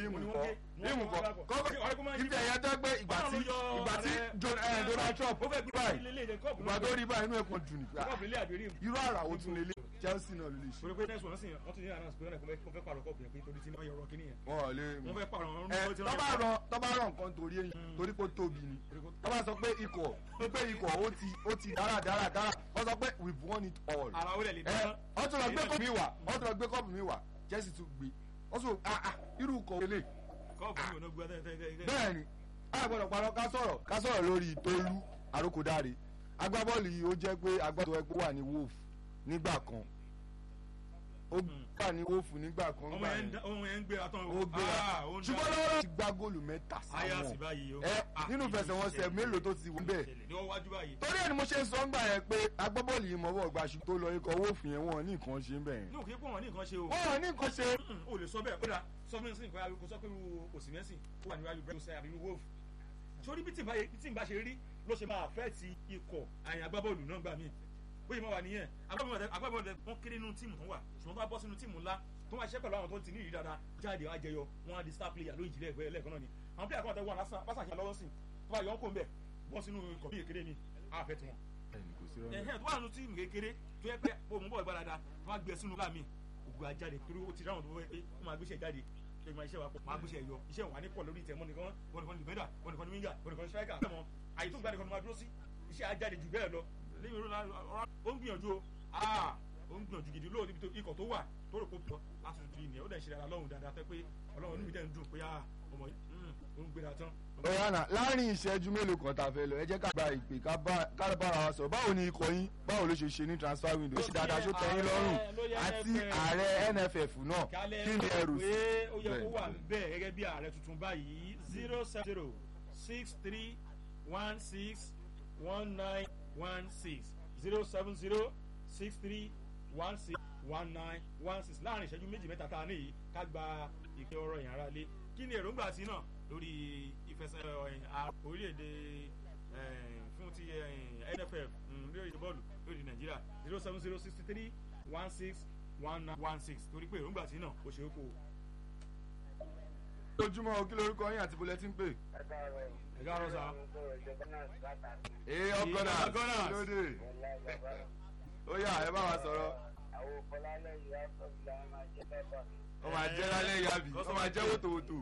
rímù Ni wọ́n kọ́ gé- wọ́n rímù gé kọ́ wọ́n gbàgbọ́. kọ́kọ́ Ṣé ọ̀rẹ́ kó máa ń yí ibi ẹ̀yẹ tó gbé ìgbà tí Ọlọ́run ló yọ ìgbà tí ààrẹ- John- eh, Donald Trump ó fẹ́ gbé báyìí ilé ilé kọ́ọ̀pù ìgbà tó rí báyìí inú ẹ̀kan dùn nígbà kọ́ọ̀pù ilé àbí rímù. irú àrà ó tún lélẹ̀ Chelsea náà ló lè ṣe torí pé next one sì wọ́n tún ní àná pé wọ́n fẹ́ pààrọ̀ kọ́ọ̀pù yẹn pé torí tí wọ́n yọrọ kíní yẹn wọn ò lè wọ́n fẹ́ pààrọ̀ wọn ẹ ló ti tọ́ba rọ tọ́ba rọ nǹkan torí èyí torí pé ó tóbi ni tọ́ba sọ pé ikọ̀ pé ikọ̀ ó ti ó ti dára dára dára wọ́n sọ pé we won it all ara ó lẹ̀ lè ẹ dáná. wọ́n tún lọ gbé kọ́ọ̀pù mi wá wọ́n tún lọ gbé kọ́ọ̀pù mi wá Chelsea tún gbé wọ́n tún ah ah irú kọ̀ wọlé kọ́ọ̀pù mi ò ná gbé tẹ́tẹ́tẹ́. bẹ́ẹ̀ ni a gbọ́dọ̀ parọ́ ká sọ̀rọ̀ ká sọ̀rọ̀ lórí Tolú Arókòdáre agbábọ́ọ̀lù yìí ó jẹ́ pé agbábọ́ọ̀lù ẹgbẹ́ wà ní Wolf nígbà kan ó gbà ní Wolf nígbà kan ọmọ gbà yẹn ń yẹn dá- ọmọ yẹn ń gbéra tán ó gbéra Ah, ó ń dá- ṣùgbọ́n lọ́wọ́ ti gbá góòlù mẹ́ta Ayá sí sáwọn báyìí o. ẹ Ah, nínú ìlú ìfẹsẹ̀wọnsẹ̀ ìṣẹ̀lẹ̀. mélòó tó ti wù bẹ́ẹ̀ Ìṣẹ̀lẹ̀ ní wọ́n wájú báyìí. torí ẹni mo ṣe ń sọ ńgbà yẹn pé agbábọ́ọ̀lù yìí mọ̀wọ́ gbaṣu tó lọ ikọ̀ Wolf yẹn wọn ní nǹkan ṣe ń bẹ̀ yẹn ní òkè pọ̀ wọ́n ní nǹkan ṣe o. wọn ní nǹkan ṣe Mm, o lè sọ bẹ́ẹ̀ kódà sọ fún mi sí nǹkan kó sọ pé irú òsì mẹ́sìn ó wà níwájú bẹ́ẹ̀ sẹ́yà àbí irú wolf. sórí bí tí n bá ṣe rí ló ṣe máa fẹ́ ti ikọ̀ àyìn agbábọ́ọ̀lù náà gbà mí. bóyá mo wà nìyẹn agbábọ́ọ̀lù agbábọ́ọ̀lù wọn kéré nínú tíìmù tó wà ṣùgbọ́n tó bá bọ́ sínú tíìmù ńlá tó máa ṣiṣẹ́ pẹ̀lú àwọn tó ti ní ìrírí dáadáa jáde wá jẹyọ wọn á di star player lóyìn ìjìnlẹ̀ ẹgbẹ́ ẹlẹ́ẹ̀kan náà ni àwọn player kan tẹ wọn lásán pásá àṣà lọ́wọ́ sí tó bá yọ ọ́ kó ń bẹ̀ bọ́ sínú ikọ̀ bí èkéde ni àfẹ́ tiwọn ẹnì kò sí rọ́ọ̀nù ẹhẹn tó wà nínú tíìmù kékeré tó yẹ pé o mú bọ̀ ìgbàlada tó wá gbé sínú láàmì ògùn ajáde torí ó ti ráwọn tó fẹ́ pé ó máa gbéṣẹ́ jáde ṣé máa iṣẹ́ wa pọ̀ máa gbéṣẹ́ yọ iṣẹ́ wà ní pọ̀ lórí ìtẹ̀mọ́ nìkan wọn nìkan ní dìbẹ́dà wọn nìkan ní wíńgà wọn nìkan ní striker tẹ̀mọ́ àyè tó gbà nìkan ní máa dúró sí iṣẹ́ ajáde jù bẹ́ẹ̀ lọ lẹ́yìn ìrora ó ń gbìyànjú o aa ó ń gbìyànjú gidi lóòótọ́ ibi tó ikọ̀ tó wà tó rò kó pọ̀ láti tuntun yìí nìyẹn ó dẹ̀ ń ṣe dáadáa lọ́hùn dáadáa tẹ́ pé ọlọ́run níbi dẹ̀ ń dùn pé ah ọmọ yìí mm, ó ń gbéra tán. ọ̀yànà láàrin ìṣẹ́jú mélòó kan tá a fẹ́ lọ ẹ jẹ́ ká gba ìpè ká bá- ká bára wa sọ̀rọ̀ báwo ni ikọ̀ yín báwo ló ṣe ṣe ní transfer window ó ṣe dáadáa ṣó tẹ́ yín lọ́rùn lórí àti NFF. ààrẹ NFF náà kálẹ̀ kí ni ẹrù sí. pé ó yẹ kó Bẹ́ẹ̀. wà bẹ́ẹ̀ gẹ́gẹ́ bí ààrẹ tuntun báyìí zero seven zero six three one six one nine one six zero seven zero six three one six one nine one six láàrin ìṣẹ́jú méjì mẹ́ta tá a ní yìí ká gba ìpè ọ̀rọ̀ yẹn ara lé kí ni èròǹgbà tí náà lórí ìfẹsẹ̀ ọ̀yìn a- orílẹ̀-èdè eh, fún ti eh, NFF mm, lórí èdè bọ́ọ̀lù lórí Nàìjíríà zero seven zero sixty three one six one nine one six torí pé èròǹgbà tí náà ó ṣe é kó o. lójúmọ́ o kí lorúkọ yín àti bọ́lẹ̀ tí ń pè. ẹ káàárọ̀ sá. ee ọgọ́nà Ee, Gunners. lóde ó yá ẹ bá wa sọ̀rọ̀ ó máa jẹ́ lálẹ́ yàbí ó máa jẹ́ wòtòwòtò.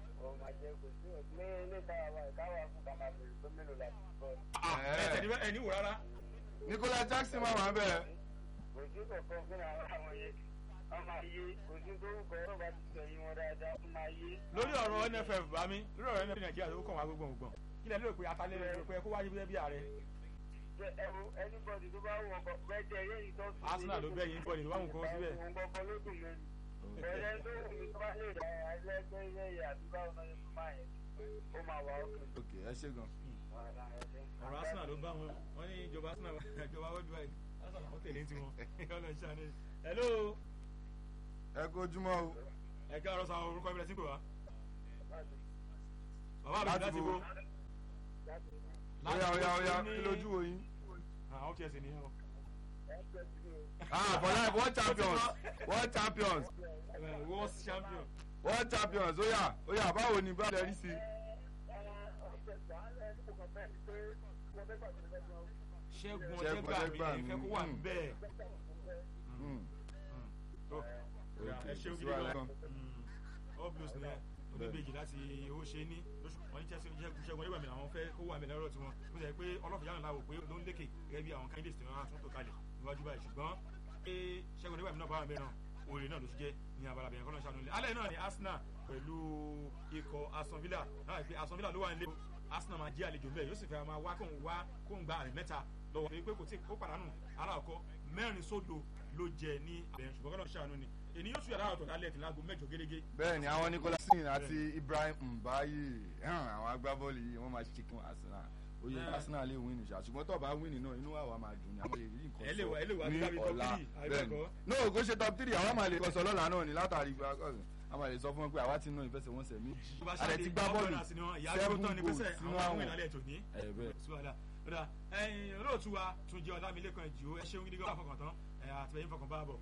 Ah, ẹ tẹ̀lé bẹ́ẹ̀ ẹ ní wò rárá. Nicolas Jackson máa wà bẹ́ẹ̀. lórí ọ̀rọ̀ NFF bá mi lórí ọ̀rọ̀ NFF Nàìjíríà tó kàn wá gbogbo gbọ̀n kí lẹ lérò pé atalẹ́ rẹ̀ pé kó wáyé bí ààrẹ. Arsenal ló bẹ́ẹ̀ yín bọ̀ ní ló wà wọn kọ́ síbẹ̀. Ẹ̀rẹ́ tó wù mí tó bá lè rà ẹlẹ́gbẹ́ ilé àdúgbò ọ̀nà ìfúnmá yẹn ó máa wà ókè. ok ẹ ṣe gan. ọ̀rọ̀ Arsenal ló bá wọn wọ́n ní ìjọba Arsenal ìjọba worldwide Arsenal wọ́n tẹ̀lé tiwọn ọ̀nà ìṣàní. hello ẹ kó ojúmọ́ o. ẹ káàárọ̀ sá orúkọ ìbílẹ̀ sí pé wá. bàbá mi Láti láti bo. bo. Oya oya oya kí lójú wo yín. àwọn kí ẹ sì nìyẹn o. ah for life world champions world champions Eh, world champion. world champions oya oya báwo ni bá lè rí sí. ṣẹ́gun Ṣẹ́gun ọ̀jẹ̀gbà mi Ọ̀jẹ̀gbàmí, ìfẹ́ kó wà mm. bẹ́ẹ̀. Hmm, tó ok, ẹ ṣeun kò sí gidi wàhálà gan. kan. all blues ni ẹ oníbejì láti owó ṣe ní lóṣù wọn ní Chelsea ṣẹ́gun ṣẹ́gun ọ̀jẹ̀gbà mi làwọn fẹ́ kó wà mí lẹ́rọ̀ tiwọn bó ṣe pé ọlọ́fìyà náà láwò pé ló ń lékè gẹ́gẹ́ bí àwọn candidates tí wọ́n tún tò kalẹ̀ níwájú báyìí ṣùgbọ́n pé ṣẹ́gun ọ̀jẹ̀gbà mi náà bá wà mẹ́ràn òòrè náà ló ṣe jẹ́ ní abala bẹ̀rẹ̀ kọ́nà ṣàánú ilé alẹ́ náà ni Arsenal pẹ̀lú ikọ̀ Aston Villa náà pé Aston Villa ló wà nílé Arsenal máa jẹ́ àlejò bẹ́ẹ̀ yóò sì fẹ́ máa wá kóun wá kóun gba àmì mẹ́ta lọ́wọ́ pé kò tí ó pàdánù aláàkọ́ mẹ́rin sódò ló jẹ ní àbẹ̀yẹn ṣùgbọ́n kọ́nà ṣàánú ni ènìyàn yóò tún yàrá ọ̀tọ̀ lálẹ́ tí láago mẹ́jọ gẹ́gẹ́ bẹ́ẹ̀ ni àwọn Nicolas Jackson àti Ibrahim Mbaye hàn, àwọn agbábọ́ọ̀lù yìí wọ́n máa ṣe kí wọ́n Arsenal oyè Ah. Arsenal lè win ìṣá ṣùgbọ́n tó bá win náà inú àwa máa dùn ní àwọn èyí nǹkan Ẹ lè wá- ẹ lè wá ní sí top ọ̀la three, àbí bẹ́ẹ̀ ni ẹ̀kọ́? no kò ṣe top three àwọn máa lè kọsọ lọ́la náà ni látàrí ìgbàkọ̀sìn a máa lè sọ fún wọn pé àwa ti ná ìfẹsẹ̀wọnsẹ̀ méjì tó bá a lè ti gbá bọ́ọ̀lù seven seven goals goals sínú sínú àwọn àwọn ìlànà ètò ní. ẹ̀ bẹ́ẹ̀. suwala ọ̀dà ẹ̀yin olóòtú wa tún jẹ́ ọ̀làmílẹ́kan ìjì ó ẹ ṣeun gidi gan-an fọkàn tán ẹ̀ àtìlẹ́yìn fọkàn bá bọ̀